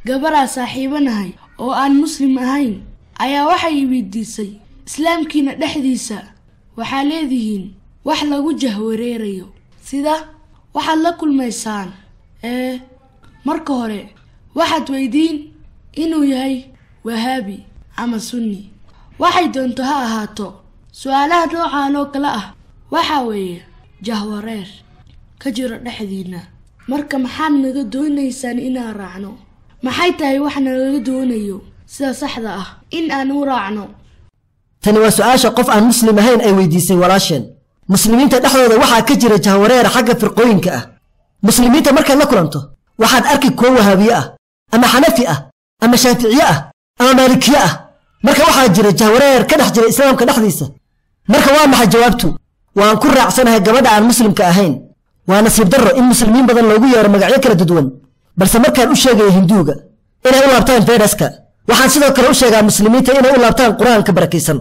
gabaraa saaxiibanahay oo aan muslim ahayn ayaa waxay weydiisay islaamkiina dhexdiisa waxaa leedihiin wax lagu jahwareerayo sida waxaad la kulmaysaan ee marka hore waxaad weydiin inuu yahay wahaabi ama sunni waxay doonto ha ahaato su-aalaha noocan oo kale ah waxaa weeye jahwareer ka jiro dhexdiinna marka maxaad naga doonaysaan inaan raacno maxay tahay wax nalaga doonayo sida saxda ah in aan u raacno tani waa su-aasha qof aan muslim ahayn ay weydiisay walaasheen muslimiinta dhexdooda waxaa ka jira jahwareer xagga firqooyinka ah muslimiinta markaad la kulanto waxaad arki kuwo wahaabiye ah ama xanafi ah ama shaaficiye ah ama maalikiye ah marka waxaa jira jahwareer ka dhex jira islaamka dhexdiisa marka waa maxay jawaabtu waan ku raacsanahay gabadha aan muslimka ahayn waa nasiib darro in muslimiin badan loogu yeero magacyo kala duduwan balse markaan u sheegaya hinduuga inay u laabtaan feedhaska waxaan sidoo kale u sheegaa muslimiinta inay u laabtaan qur-aanka barakaysan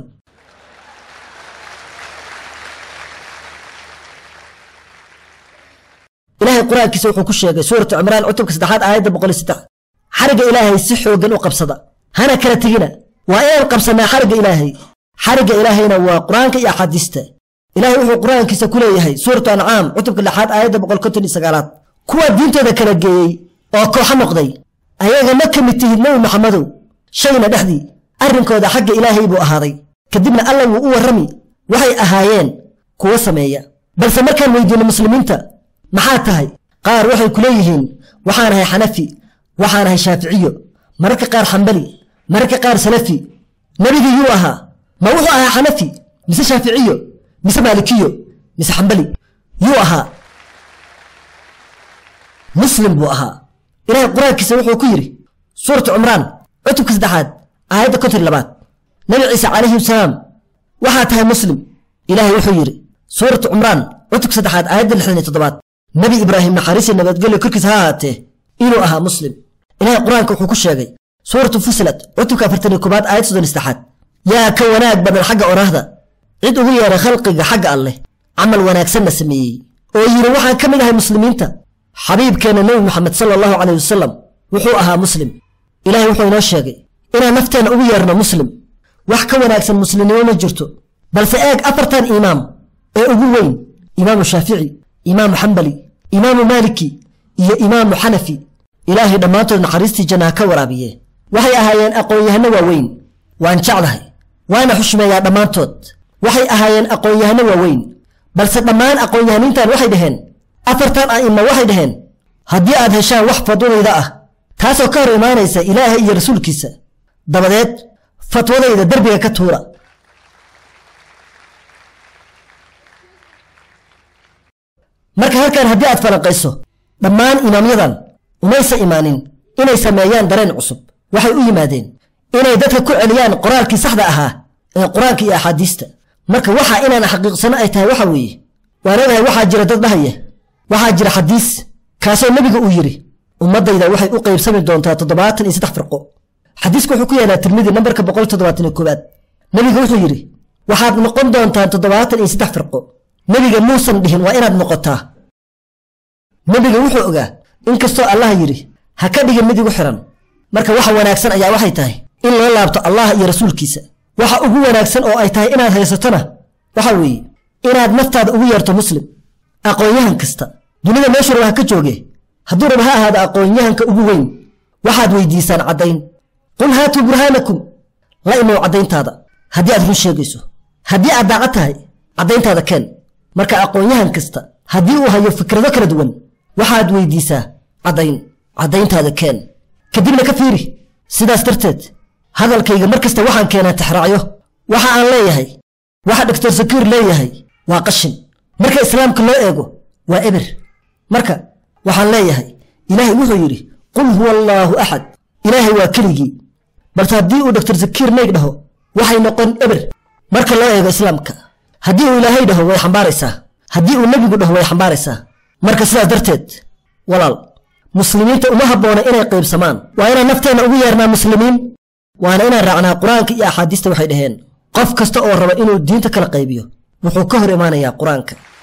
ilaahay qur-aankiisa wuxuu ku sheegay suuratu cimraan cutubka saddexaad aayadda boqol iyo saddex xarigga ilaahay si xooggan u qabsada hana kala tegina waa inaan qabsannaa xarigga ilaahay xarigga ilaahayna waa qur-aanka iyo axaadiista ilaahay wuxuu qur-aankiisa ku leeyahay suuratu ancaam cutubka lixaad aayadda boqol konton iyo sagaalaad kuwa diintooda kala geeyey oo kooxo noqday ayaga ma ka mid tihid nebi maxamedow shayna dhexdii arrinkooda xagga ilaahay buu ahaaday kadibna alla wuu u warrami waxay ahaayeen kuwo sameeya balse markaan weydiinno muslimiinta maxaa tahay qaar waxay ku leeyihiin waxaan ahay xanafi waxaan ahay shaaficiyo mararka qaar xambali mararka qaar salafi nebigii yuu ahaa ma wuxuu ahaa xanafi mise shaaficiyo mise maalikiyo mise xambali yuu ahaa muslim buu ahaa ilaahay qur-aankiisa wuxuu ku yidhi suuratu cumraan cutubka saddexaad aayadda konton labaad nabi ciise calayhi wasalaam waxaa tahay muslim ilaahay wuxuu yidhi suuratu cumraan cutubka saddexaad aayadda lixdan iyo toddobaad nebi ibraahim naxariisi nabadgelyo korkiisa ha ahaatee inuu ahaa muslim ilaahay qur-aanka wuxuu ku sheegay suuratu fusilat cutubka afartan iyo koobaad aayad soddon iyo saddexaad yaa ka wanaag badan xagga oraahda cid ugu yeeray khalqiga xagga alleh camal wanaagsanna sameeyey oo yidhi waxaan ka mid ahay muslimiinta xabiibkeenna nebi moxamed sala allahu caleyh wasalam wuxuu ahaa muslim ilaahay wuxuu inoo sheegay inaan nafteenna ugu yeerno muslim wax ka wanaagsan muslimnimo ma jirto balse eeg afartan imaam ee ugu weyn imaamu shaafici imaamu xambali imaamu maaliki iyo imaamu xanafi ilaahay dhammaantood naxariistii jannaha ka waraabiye waxay ahaayeen aqoon-yahano waaweyn waan jeclahay waana xushmeeyaa dhammaantood waxay ahaayeen aqoon-yahano waaweyn balse dhammaan aqoon-yahaniintan waxay dhaheen afartan a'imma waxay dhaheen haddii aad heshaan wax fadwadayda ah taasoo ka hor imaanaysa ilaahay iyo rasuulkiisa dabadeed fatwadayda derbiga ka tuura marka halkan haddii aad falanqayso dhammaan imaamyadan umaysa imaanin inay sameeyaan dareen cusub waxay u yimaadeen inay dadka ku celiyaan qoraalkii saxda ahaa ee qur-aanka iyo axaadiista marka waxa inaan xaqiiqsano ay tahay waxa weeye waan ogahay waxaa jira dad dhahaya waxaa jira xadiis kaasoo nebiga uu yidhi ummaddayda waxay u qaybsami doontaa toddobaatan iyo saddex firqo xadiisku wuxuu ku yaalaa tirmidi nambarka boqol toddobaatan iyo koowaad nebiga wuxuu yidhi waxaad noqon doontaan toddobaatan iyo saddex firqo nebiga muusan dhihin waa inaad noqotaa nebiga wuxuu ogaa inkastoo allaha yidhi ha ka dhigin mid igu xiran marka waxa wanaagsan ayaa waxay tahay in loo laabto allah iyo rasuulkiisa waxa ugu wanaagsan oo ay tahay inaad haysatona waxa weeye inaad naftaada ugu yeerto muslim aqoon-yahan kasta dunida meeshu raba ha ka jooge hadduu raba ha ahaado aqoon-yahanka ugu weyn waxaad weydiisaan caddayn qul haatuu burhaanakum la imow caddayntaada haddii aad run sheegayso haddii aad daacad tahay caddayntaada keen marka aqoon-yahan kasta haddii uu hayo fikrado kala duwan waxaad weydiisaa caddayn caddayntaada keen kadibna ka fiiri sidaas darteed hadalkayga mar kasta waxaan keenaa tixraacyo waxa aan leeyahay waxa doctor sakiir leeyahay waa qashin marka islaamka loo eego waa eber marka waxaan leeyahay ilaahay wuxuu yidhi qul huwa allaahu axad ilaahay waa keligii balse haddii uu doctor sakiir nayg dhaho waxay noqon eber marka loo eego islaamka haddii uu ilaahay dhaho way xambaaraysaa haddii uu nebigu dhaho way xambaaraysaa marka sidaas darteed walaal muslimiinta uma habboona inay qaybsamaan waa inaan nafteenna ugu yeernaa muslimiin waana inaan raacnaa qur-aanka iyo axaadiista waxay dhaheen qof kasta oo raba inuu diinta kala qaybiyo wuxuu ka hor imaanayaa qur-aanka